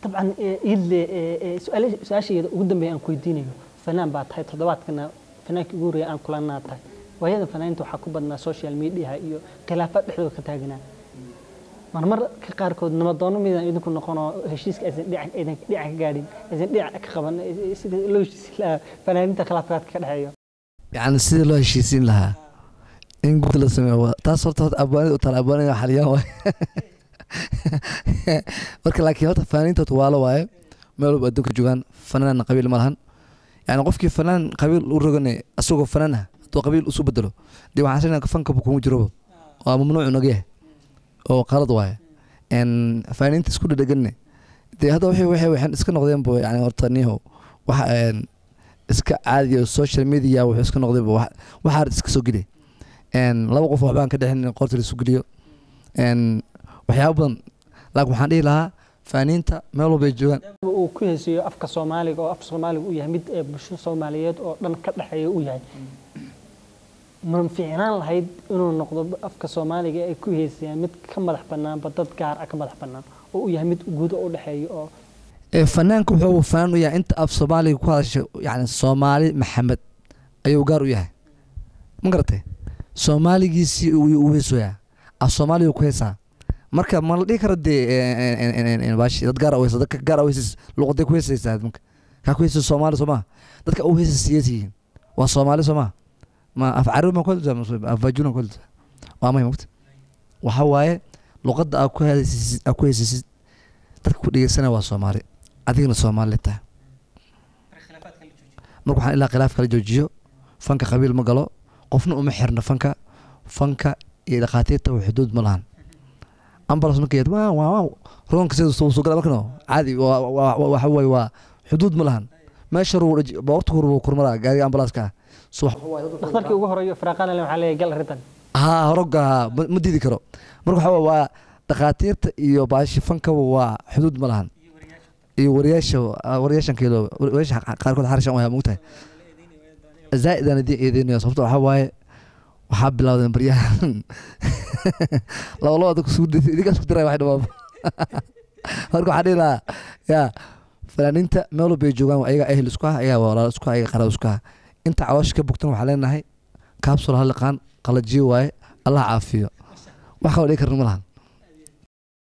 dabcan iidle su-aasheeda ugu dambeeya aan ku weydiinayo fanaan baa tahay toddobaadkana fanaankii ugu horreeya aan kulanaa tahay waayada fanaaninta waxaa ku badnaa social mediaha iyo khilaafaad dhexdooda ka taaganaa marmar ka qaarkood nabadoono midaan idinku noqonoo heshiiska aysan dhinac ka gaadhin aysan dhinac ka qaban sida loo heshiisin lahaa fanaaninta khilaafkaadka ka dhexeeyo yani sidii loo heshiisiin lahaa in gud la sameeyo taas horta horta abwaanida u taala abwaanida xaliyaan waay marka laakiin horta fanaaniinta horta waalo waaye meel walba adduunka joogaan fanaan qabiil ma lahan yani qofkii fanaan qabiil u rogane asagoo fanaan ah hadduu qabiil usu bedelo dee waxaan sheegnaa fankaba kuma jiroba waa mamnuucu naga yahay oo qalad waaye fanaaniinta isku dhadheganne dee hadda waxay waxay waxaan iska noqdeenba yani horta niho waxa iska caadiya social media wuxuu iska noqdayba waxaa iska soo geliya laba qof waxbaan ka dhexin in qorta laisu geliyo waxyaaba badan laakiin waxaan dhihi lahaa faaniinta meel walba ay joogaan uu ku heesiyo afka soomaaliga oo afka soomaaliga uu yahay mid ee bulshada soomaaliyeed oo dhan ka dhexeeya uu yahay ma fiicnaan lahayd inuu noqdo afka soomaaliga ay ku heesayaan mid ka madax banaanba dad gaar ah ka madax banaan oo uu yahay mid guudo u dhexeeya oo fanaanka wuxuu fanaan u yahay inta af soomaaliga ku hadasha yani soomaali maxamed ayuu gaar u yahay ma garatay soomaaligiisii u heesoyaa af soomaaliga ku heesaa marka ma la dhihi karo dee bashi dad gaar uheysa dadka gaar uheysis luqaday ku heesaysaa marka kaa ku heesay soomaali soo maha dadka u heesay siyeesiyiin waa soomaali soo maha ma af carabi ma kuhelta af bajuna kuhelta waa may mogta waxa waaye luqadda aa ku heesaysid aa ku heesaysid dadka ku dhegeysanaya waa soomaali adigna soomaali tahay marka waxaan ilaa khilaaf kala joojiyo fanka qabiil ma galo qofna uma xirna fanka fanka iyo dhakhaatiirta xuduud ma lahan ambulance markay waa waa roonka sida soo soo gala markano caadi waxa way waa xuduud ma lahan meesha ruu boorta ruu kurmara gaariga ambulance ka soo dhakhtarkii ugu horeeyo firaaqana waxaa leeyahay gal arrintan ha horoga ma diidi karo marka waxa waa dhakhaatiirta iyo baashi fankaba waa xuduud ma lahan iyo wariyaasha wariyaashan kiilo wariyaasha qaarkood xarishan waa mugtahay zaa'idan idin eedeynaya sababta waxaa waaye waxaa bilowdeen baryahan laba laba dadku isku idinkaas ku diray wax dhamaa marka waxaa dhihi lahaa yaa fanaaniinta meel walba ay joogaan ayaga ehel isku ah ayaga walaal isku ah ayaga qaraab isku ah inta caloosha ka bogtan waxaa leenahay kaabsul haliqaan qalajiyo waaye allah caafiyo wax kaloo dhigi karna ma lahan